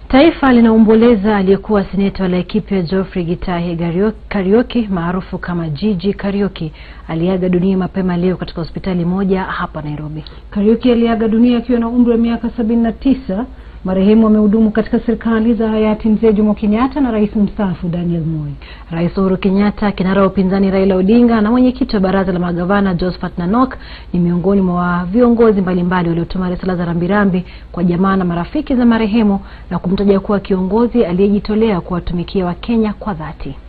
Taifa linaomboleza aliyekuwa seneta wa Laikipia Geoffrey Gitahi Kariuki maarufu kama Gigi Kariuki aliaga dunia mapema leo katika hospitali moja hapa Nairobi. Kariuki aliaga dunia akiwa na umri wa miaka sabini na tisa. Marehemu amehudumu katika serikali za hayati Mzee Jomo Kenyatta na rais mstaafu Daniel Moi. Rais Uhuru Kenyatta, kinara wa upinzani Raila Odinga na mwenyekiti wa baraza la magavana Josephat Nanok ni miongoni mwa viongozi mbalimbali waliotuma risala za rambirambi kwa jamaa na marafiki za marehemu na kumtaja kuwa kiongozi aliyejitolea kuwatumikia Wakenya kwa dhati.